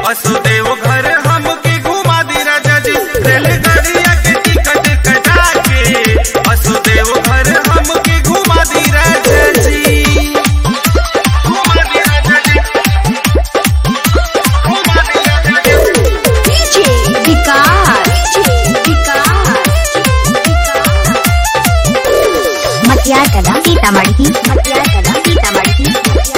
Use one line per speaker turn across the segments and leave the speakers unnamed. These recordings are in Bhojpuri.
वसुदेव घर हमके घुमा दी राजा जी रेलगाड़िया के टिकट कटा के वसुदेव घर हमके घुमा दी राजा जी घुमा दी राजा जी घुमा दी राजा जी
DJ विकास विकास मटियार कला सीतामढ़ी मटियार कला सीतामढ़ी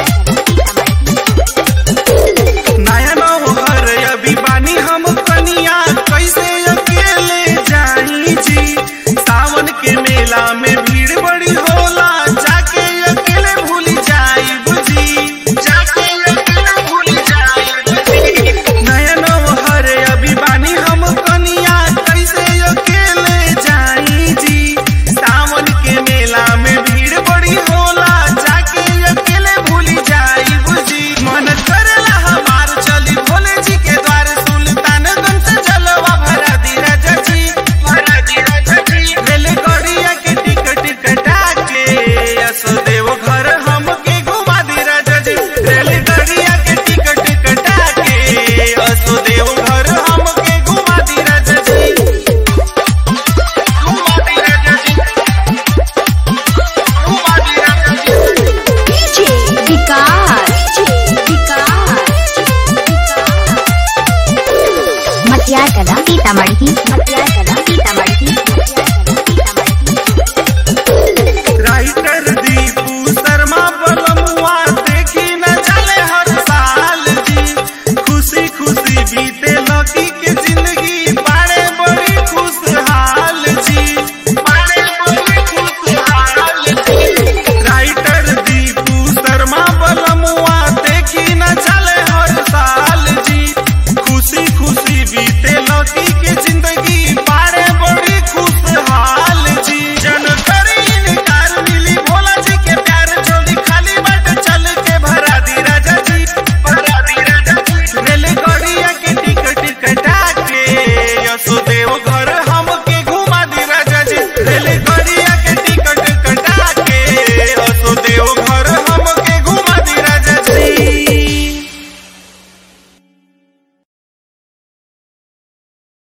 नया नौहर अभी बानी हम कनिया कैसे अकेले जाई जी सावन के मेला में भीड़ बड़ी होला जाके अकेले भूल जाई बुझी जाके अकेले भूल जाई बुझी नया नौहर अभी बानी हम कनिया कैसे अकेले जाई जी सावन के मेला में भीड़ बड़ी होला जाके अकेले भूल जाई बुझी मन करेला हमार चली भोले जी के द्वार सुल्तानगंज से जलवा भरा दी राजा जी भरा दी राजा जी रेलगाड़िया के टिकट कटा के असदेव घर हमके घुमा दी राजा जी रेलगाड़िया के टिकट कटा के असदेव घर हमके घुमा दी राजा जी घुमा दी राजा जी घुमा दी राजा जी
DJ विकास मटियार कला सीतामढ़ी मटियार कला सीतामढ़ी
राइटर दीपू शर्मा बलमुआ देखी न चले हर साल जी खुशी खुशी बीते लकी के